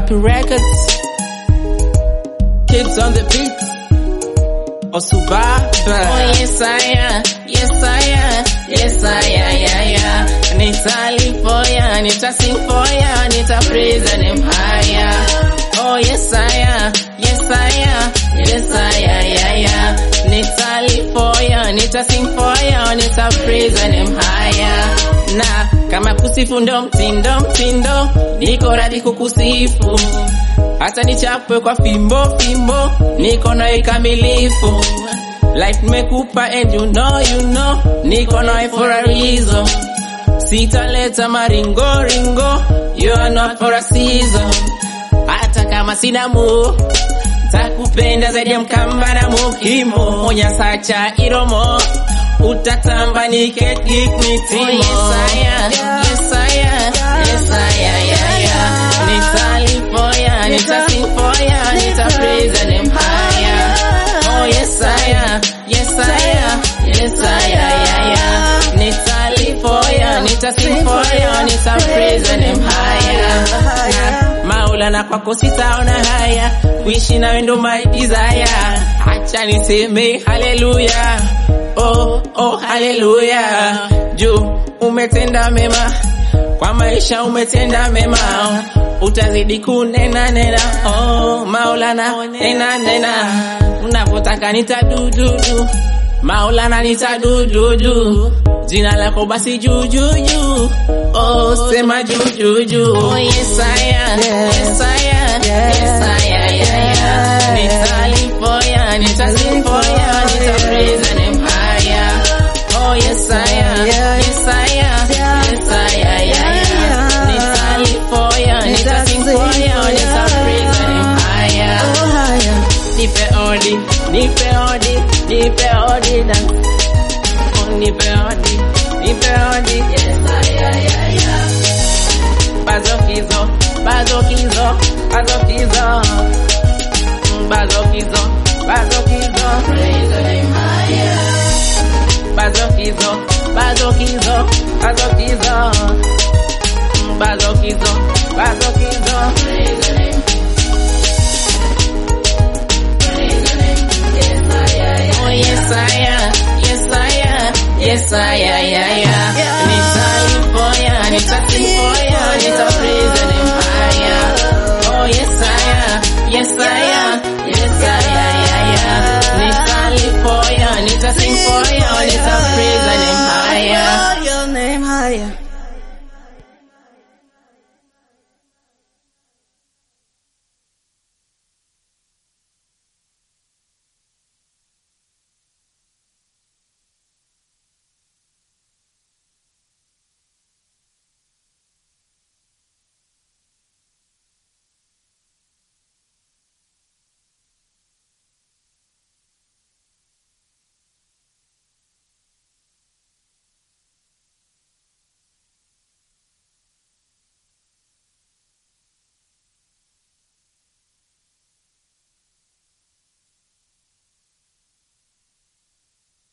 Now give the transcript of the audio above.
Wapi Records. Kids on the beat. Osubaba. Oh yes I am, yes I am, yes I am, yeah, yeah. Nitalipoya, nitasing for ya, nita praise and empire. Oh yes I am, yes I am, yes I am, yeah, yeah. Nitalipoya, nitasing for ya, nita praise and empire. Na kama kusifu ndo mtindo mtindo, niko radhi kukusifu hata nichapwe kwa fimbo fimbo, niko na ikamilifu. Life nimekupa and you know you know, niko na for a reason. Sitaleta maringo ringo, you are not for a season. Hata kama sina mu takupenda zaidi ya mkamba na mukimo, monya sacha iromo utatamba nikekikmitimo. Oh, yes, I am. Yes, I am. Yes, I am. Yeah, yeah. Nitalipoya, nitasipoya, nita praise and empire. Oh, yes, I am. Yes, I am. Yes, I am. Yeah, yeah. Nitalipoya, nitasipoya, nita praise and empire. Maulana kwako sitaona haya, kuishi nawe ndo my desire. Acha niseme haleluya, oh oh haleluya, juu umetenda mema kwa maisha, umetenda mema, utazidi kunena nena, oh Maulana nena nena, unapotaka nitadududu Maulana nitadududu, jina lako basi juu juu juu, oh sema juu juu juu. Oh yes I am, yes I am, yes I am, yeah, yeah. Nitalipoya, nitasipoya, nita praise and empire. Oh yes I am, yes I am, yes I am, yeah, yeah. Nitalipoya, nitasipoya, nita praise and empire. Nipe odi, nipe odi, nipe odi dance. Oh, nipe odi, nipe odi, yes I am, yeah, yeah. Bazokizo, bazokizo, bazokizo. Mm, Bazokizo, bazokizo. Praise the name higher. Bazokizo, bazokizo, bazokizo. Mm, Bazokizo, bazokizo. Praise the name. Praise the name. Yes, I am. Oh, yes, I am. Yes, I am. Yes, I am. Yeah, yeah. Nitalipoya, nitasipoya, nita praise the name higher. Oh, yes, I am. Yes, I am. Yes, I am. Yeah, yeah. Nitalipoya, nitasipoya,